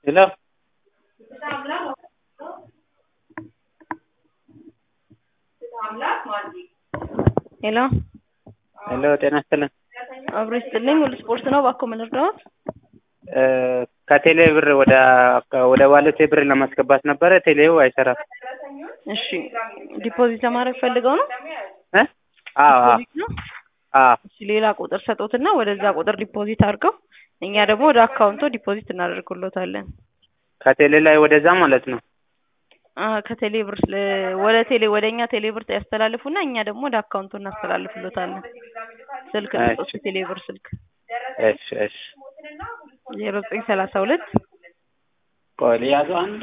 ሄሎ ሄሎ ሄሎ ጤና ይስጥልን አብሮ ይስጥልኝ። ሁሉ ስፖርት ነው። እባክዎ ምን ልርዳዎት? እ ከቴሌ ብር ወደ ወደ ዋሌቴ ብር ለማስገባት ነበረ ቴሌው አይሰራም እሺ ዲፖዚት ለማድረግ ፈልገው ነው? እ አዎ አዎ ዲፖዚት ነው? አዎ እሺ ሌላ ቁጥር ሰጦትና ወደዛ ቁጥር ዲፖዚት አድርገው እኛ ደግሞ ወደ አካውንቶ ዲፖዚት እናደርግሎታለን። ከቴሌ ላይ ወደዛ ማለት ነው አ ከቴሌ ብር ለ- ወደ ቴሌ ወደ እኛ ቴሌ ብር ያስተላልፉና እኛ ደግሞ ወደ አካውንቶ እናስተላልፍሎታለን። ስልክ ልስጦት እሺ የቴሌ ብር ስልክ እሺ እሺ ዜሮ ዘጠኝ ሰላሳ ሁለት ቆይ ልያዘው አንድ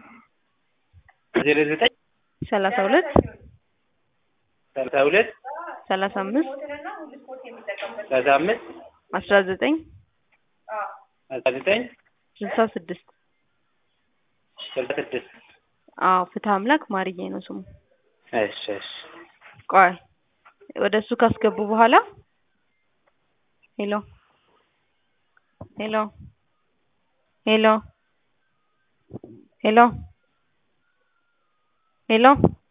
ዜሮ ዘጠኝ ሰላሳ ሁለት ሰላሳ ሁለት ሰላሳ አምስት ሰላሳ አምስት አስራ ዘጠኝ አስራ ዘጠኝ ስልሳ ስድስት ስልሳ ስድስት አዎ ፍትህ አምላክ ማርዬ ነው ስሙ። እሺ እሺ ቆይ ወደ እሱ ካስገቡ በኋላ ሄሎ ሄሎ ሄሎ ሄሎ ሄሎ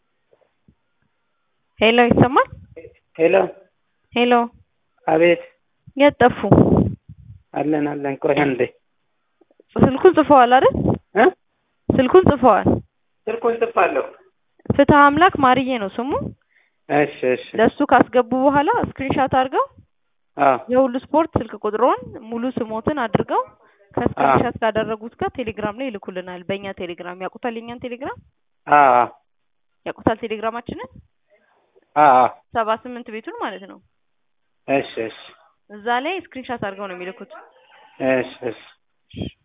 ሄሎ ይሰማል? ሄሎ ሄሎ አቤት የት ጠፉ? አለን አለን ቆይ አንዴ ስልኩን ጽፈዋል አይደል? እ ስልኩን ጽፈዋል። ስልኩን ጽፋለሁ ፍትህ አምላክ ማርዬ ነው ስሙ። እሺ እሺ ለሱ ካስገቡ በኋላ ስክሪንሻት አድርገው አዎ የሁሉ ስፖርት ስልክ ቁጥሮን ሙሉ ስሞትን አድርገው ከስክሪንሻት ካደረጉት ጋር ቴሌግራም ላይ ይልኩልናል። በእኛ ቴሌግራም ያውቁታል። የኛን ቴሌግራም አዎ አዎ ያውቁታል። ቴሌግራማችንን አዎ አዎ ሰባ ስምንት ቤቱን ማለት ነው። እሺ እሺ እዛ ላይ ስክሪንሻት አድርገው ነው የሚልኩት። እሺ እሺ